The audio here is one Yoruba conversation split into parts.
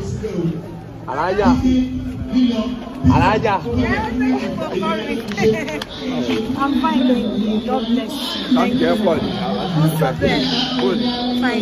alájà alájà I'm fine, thank you. God bless you. láti Thank jẹ́ you. pọ̀ ní What's up there? Fine.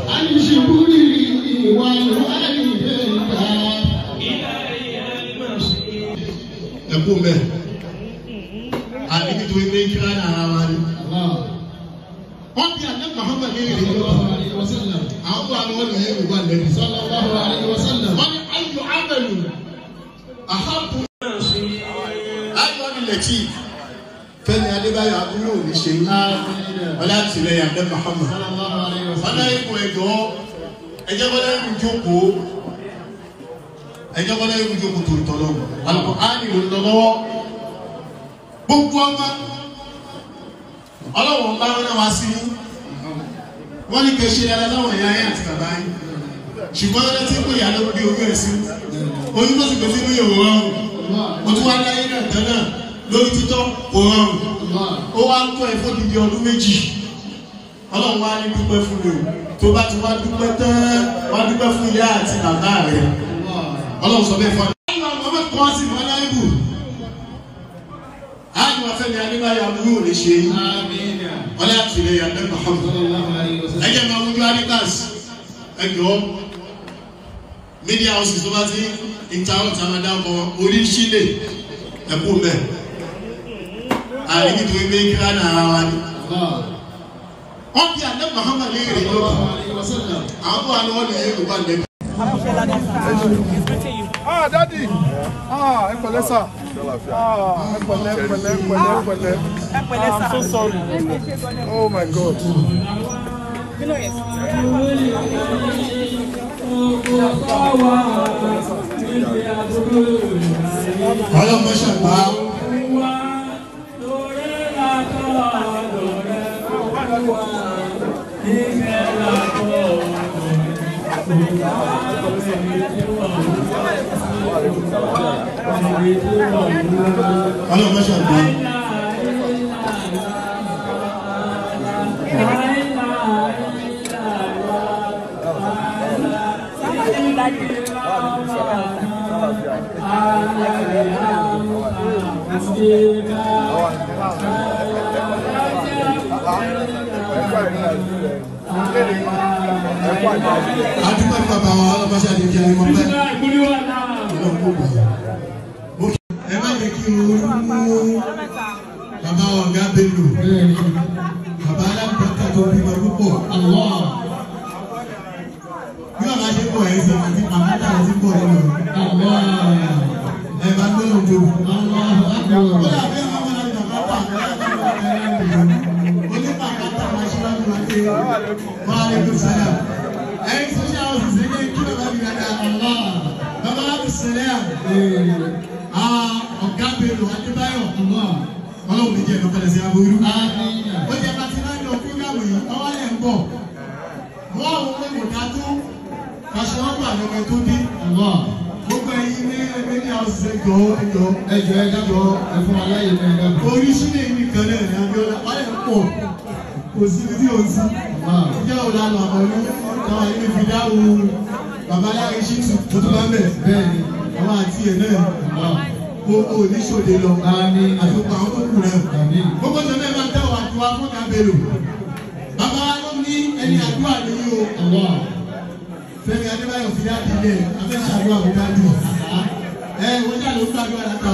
ẹkú mẹ àbí nítorí pé kí wọn náà wá ní. wọn bí àná Muhammad ní ìrìn yìí àwọn bó àwọn ọlọyẹ ìwà lẹbi. wọn ní ayò abẹlú àhàbù. ayò nílẹ̀kì Fẹ́mi Adébáyọ̀ abúlé òní ṣe yín wọn láti lẹ́yìn àná Muhammad. wọn náà ikú ẹjọ́ ẹjẹ wọn náà ikú jókòó ẹjẹ wọn náà ikú jókòó tó tọ lọ́wọ́ Al-Qur'ani ló ń lọ lọ́wọ́ gbogbo ọmọ ọlọ́wọ́ bá wọn náà wá sí yín wọ́n ní kẹ́ ṣe ara láwọn ẹ̀yà ayé àti bàbá yín ṣùgbọ́n ẹni tí kò yà ló bí oyún ẹ̀ sí oyún tó sì pèsè ní ìyòwò rọrùn mo tún wá láyé náà tán náà lórí títọ́ kò rọrùn ó wá ń tọ́ ẹ fún dídí ọdún méjì ọlọ́run wá ní dúpẹ́ fún mi o tó bá ti wá dúpẹ́ tán wá dúpẹ́ fún ìyá àti bàbá rẹ ọlọ́run sọ bẹ́ẹ̀ fún ọ. ayọ̀ àwọn ọmọ kan sí ìmọ̀ náà ibù ayọ̀ afẹ́mi adébáyọ̀ abúlé ò lè ṣe yín ọlẹ́ àtìlẹ́yìn abẹ́ Muhammad ẹjẹ máa wújú adidas ẹjọ media houses tó bá ti interrupt amada ọkọ orí sílẹ̀ ẹkú mẹ àríbi tó gbé kíra náà wá ní. wọ́n bí adé Muhammad lè rìn lọ́wọ́ àwọn bó wà ní wọ́n lè yé ìwà lẹ́bi. ah dadi ah ẹ pẹ̀lẹ́ sà ah ẹ pẹ̀lẹ́ ẹ pẹ̀lẹ́ ẹ pẹ̀lẹ́ ẹ pẹ̀lẹ́ i'm so sorry oh my god. ọlọ́mọ ṣàgbá ọlọ́mọ ṣàgbá adúgbò ní bàbá wa ọlọ́mọ ṣàgbá kí ẹni mọ pẹ́ ọlọ́mọ kò gbà. ẹ má yẹ kí o mú bàbá wa ọ̀gá Bello bàbá alábàákà tó bímọ púpọ̀ bí bàbá ṣe pọ̀ ẹ̀ ṣe àti àmúta ẹ̀ ti pọ̀ nínú ẹ̀ bá gbé òjò. ó dàbí ọmọ ọmọ náà bàbá tà onípàkátà máa ṣíwájú wa dé wọ́n á lè kó sáyà. ẹ̀yin social houses ẹ̀ ní kí bàbá mi dada bàbá wa ti sẹ̀lẹ̀ à ọ̀gá Bello Adébáyọ̀ ọlọ́run ní jẹ́ ẹ̀dọ́ pẹ̀lẹ́ sí aburú. ó jẹ́ pàtí náà ní ọkùnrin gáwé yìí ọwọ́ lẹ̀ ń bọ̀ wọ́n àwọn ọmọ kò dá tó kàṣọ wọn gbà lọ́mọ tó dé. gbogbo ẹ̀yin ní ẹgbẹ́ ní àwọn ẹjọ́ ẹjọ́ ẹjọ ẹ dábọ̀ ẹ fún wa láyé ní ẹgbẹ́ mi. oríṣiríṣi èyí nìkan náà ní abiola wọ́n lè pọ̀ kò sí ibi tí o sí. ìjẹ́ òlànà àwọn ọ̀nà táwọn ilé fi dáhùn babaláwo iṣẹ́ tuntun bá bẹ̀. bẹ́ẹ̀ni àwọn àti ẹ̀ náà gbogbo oníṣòde lọ Àmín. àtúkọ̀ àwọn tó kù rẹ̀. Àmín. gbogbo tó bẹ́ẹ̀ máa tẹ̀ wá tó wá fún kábẹ́lò. bàbá wa ló ní ẹni àdúrà nìyí o. ọwọ́ Fẹ́mi Adébáyọ̀ fi dáàbì lẹ̀ abẹ́sàdúrà kó dájú. ẹ wọ́n jà ló ń gbàdúrà látà